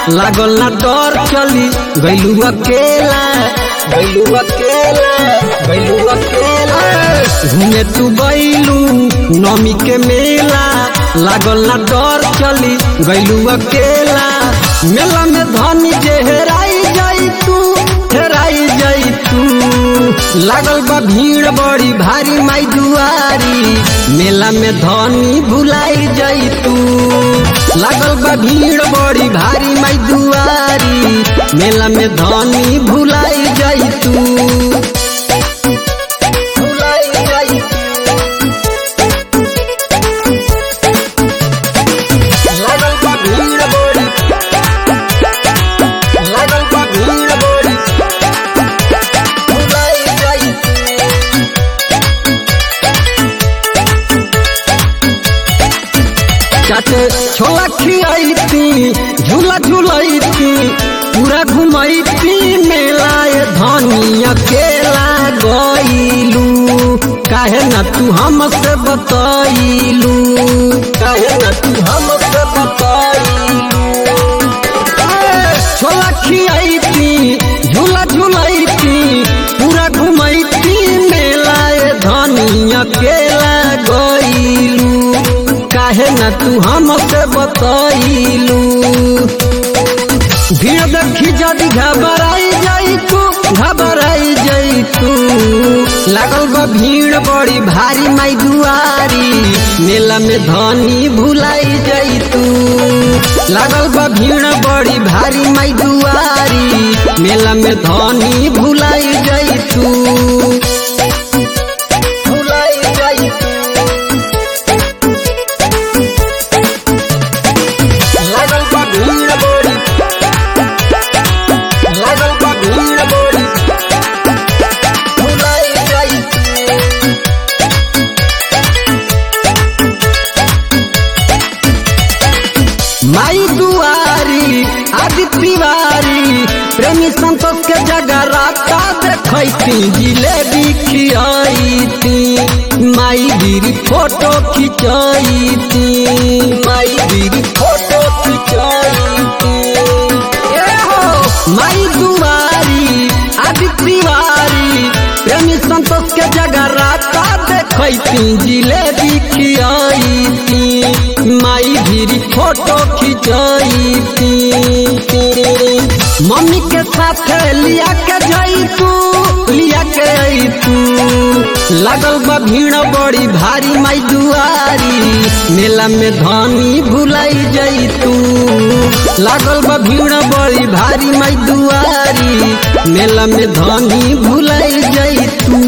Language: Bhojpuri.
लागल ना डर चली गैलू अकेला गैलू अकेला गैलू अकेला घूमे तू गैलू नमी के मेला लागल ना डर चली गैलू अकेला मेला में धनी जे हेराई जाई तू हेराई जाई तू लागल बा भीड़ बड़ी भारी माई दुआरी मेला में धनी भुलाई जाई तू लागल बा भीड़ बड़ी भारी माई दुआरी मेला में धनी भुलाई जाई तू भुलाई जाई लागल बा भीड़ बड़ी लागल बा भीड़ बड़ी भुलाई जाई चाटे छोला खियाई झूला झूलाई पूरा घुमाई मेला ये धनी अकेला गईलू काहे ना तू हमसे बतैलू काहे ना तू हमसे बतैलू छोला खियाई झूला झूलाई पूरा घुमाई मेला ये धनी अकेला गईलू काहे ना तू हमसे बतैलू भीड़ देखी जदि घबराई जाई तू घबराई जाई तू लागल बा भीड़ बड़ी भारी माई दुआरी मेला में धनी भुलाई जाई तू लागल बा भीड़ बड़ी भारी माई दुआरी मेला में धनी भुलाई जाई तू भुलाई जाई तू लागल बा भीड़ बड़ी लागल बा भीड़ बड़ी भुलाई जाई माई दुआरी आदि तिवारी प्रेमी संतोष के जगह राता देखती जिलेबी खियाई माई गिरी फोटो खिंचाई माई गिरी फोटो खिंचाई माई दुआरी आदि तिवारी प्रेमी संतोष के जगह राता देखती जिलेबी खियाई माई गिरी फोटो खिंचाई मम्मी के साथ लिया के जाई तू लिया के आई तू लागल बा भीड़ बड़ी भारी माई दुआरी मेला में धनी भुलाई जाई तू लागल बा भीड़ बड़ी भारी माई दुआरी मेला में धनी भुलाई जाई तू